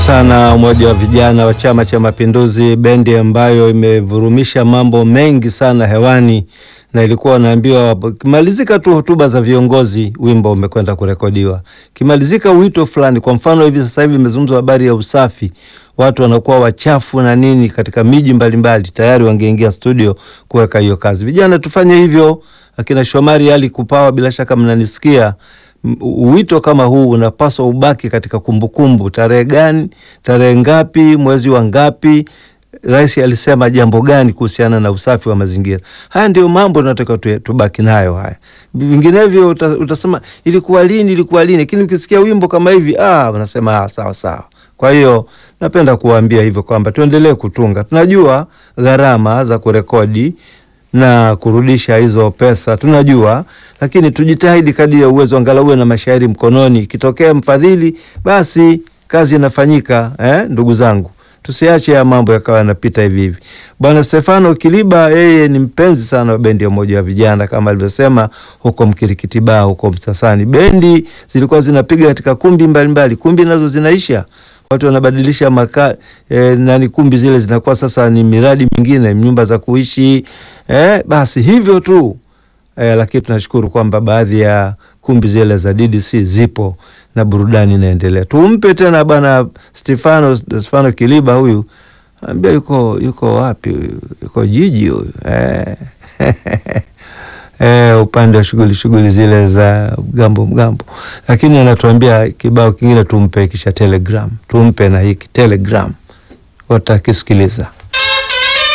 sana umoja wa vijana wa Chama cha Mapinduzi, bendi ambayo imevurumisha mambo mengi sana hewani, na ilikuwa wanaambiwa kimalizika tu hotuba za viongozi, wimbo umekwenda kurekodiwa. Kimalizika wito fulani, kwa mfano hivi sasa hivi imezungumzwa habari ya usafi, watu wanakuwa wachafu na nini katika miji mbalimbali, tayari wangeingia studio kuweka hiyo kazi. Vijana tufanye hivyo. Akina Shomari Ali Kupawa, bila shaka mnanisikia wito kama huu unapaswa ubaki katika kumbukumbu. Tarehe gani, tarehe ngapi, mwezi wa ngapi, rais alisema jambo gani kuhusiana na usafi wa mazingira? Haya ndio mambo tunataka tubaki nayo haya, vinginevyo uta, utasema ilikuwa lini, ilikuwa lini, lakini ukisikia wimbo kama hivi ah, unasema ah, sawa sawa. Kwa hiyo napenda kuwaambia hivyo kwamba tuendelee kutunga. Tunajua gharama za kurekodi na kurudisha hizo pesa tunajua, lakini tujitahidi kadri ya uwezo, angalau uwe na mashairi mkononi. Ikitokea mfadhili, basi kazi inafanyika. Eh, ndugu zangu, tusiache ya mambo yakawa yanapita hivi hivi. Bwana Stefano Kiliba, yeye ni mpenzi sana wa bendi ya Umoja wa Vijana kama alivyosema huko Mkirikitibaa, huko Msasani. Bendi zilikuwa zinapiga katika kumbi mbalimbali mbali. Kumbi nazo zinaisha watu wanabadilisha maka e, nani kumbi zile zinakuwa sasa ni miradi mingine, nyumba za kuishi e, basi hivyo tu e, lakini tunashukuru kwamba baadhi ya kumbi zile za DDC zipo na burudani inaendelea. Tumpe tena bwana Stefano Stefano Kiliba, huyu ambia yuko yuko wapi huyu, yuko jiji huyu e. E, upande wa shughuli shughuli zile za mgambo mgambo, lakini anatuambia kibao kingine tumpe kisha Telegram, tumpe na hiki Telegram watakisikiliza.